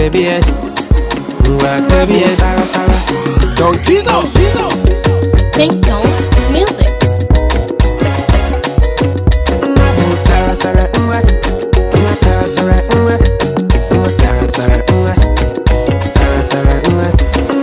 baby, nwa baby, Sarah Sarah. Don Kizo. Think Dong Music. Nwa Sarah Sarah, nwa, nwa Sarah Sarah, nwa, nwa Sarah Sarah, nwa, Sarah Sarah, nwa.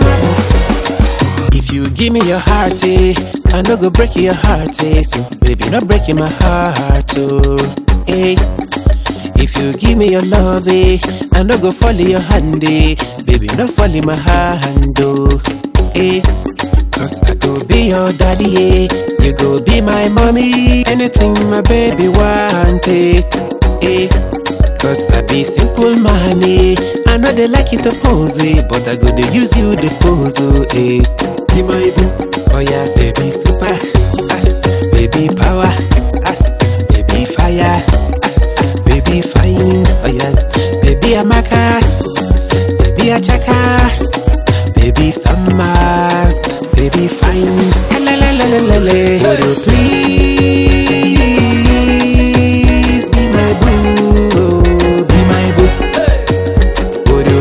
If you give me your heart, eh, I no go break your heart, eh. So baby, not breaking my heart, oh, eh. If you give me your love, eh, I no go fall in your hand, eh. Baby, not fall in my hand, oh, eh. Cause I go be your daddy, eh. You go be my mommy. Anything my baby want, eh. eh. Cause I be simple man, eh. I know they like it to pose, eh. But I go to use you the pose, oh, eh. Be my boo. Oh yeah, baby super. Ah, baby power. Ah, baby fire. Ah, baby fine. Oh yeah, baby amaka. Baby achaka. Baby summer. Baby fine. La la la la la la. Would you please be my boo? oh, Be my boo. Would you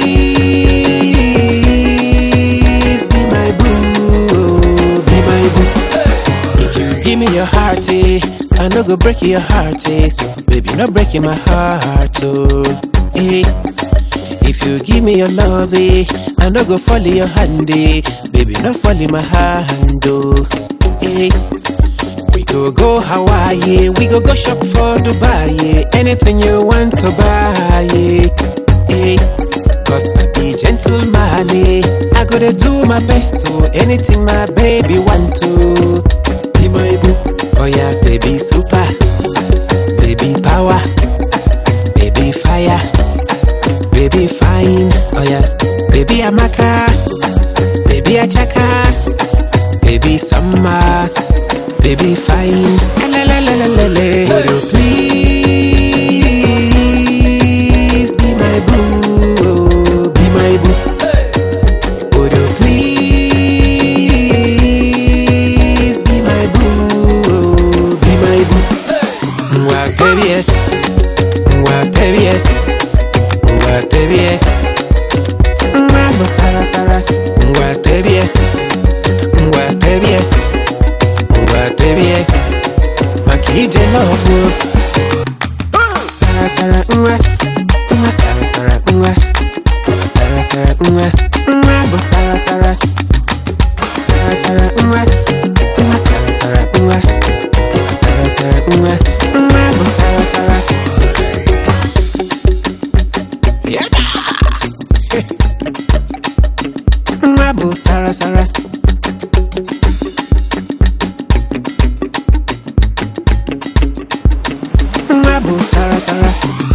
please be my boo? oh, Be my boo. If you give me your heart, eh, I no go break your heart, eh. So baby, not breaking my heart, oh, eh. If you give me your love, eh, I no go fall in your hand, eh. Baby, not fall in my hand, oh, eh. We go go Hawaii, we go go shop for Dubai, eh. Anything you want to buy, eh. eh. Cause I be gentleman, eh. I gotta do my best to anything my baby want to. Be my boo, oh yeah, baby super, baby power, baby fire, baby fine, oh yeah, baby amaka, baby achaka, baby summer, baby fine, la la la la la la. Would you please be my boo, oh, be my boo? Would you please be my boo, oh, be my boo? Mwa baby, mwa baby, mwa baby, mwa sara sara, mwa baby, mwa baby, mwa baby, makije love. Sara sara mwa, mwa sara sara mwa, mwa sara sara mwa, mwa bo sara sara. Sara sara mwa, mwa sara sara mwa, mwa sara sara mwa, mwa bo sara sara. Yada. Mwa bo sara sara. Mwa bo sara sara.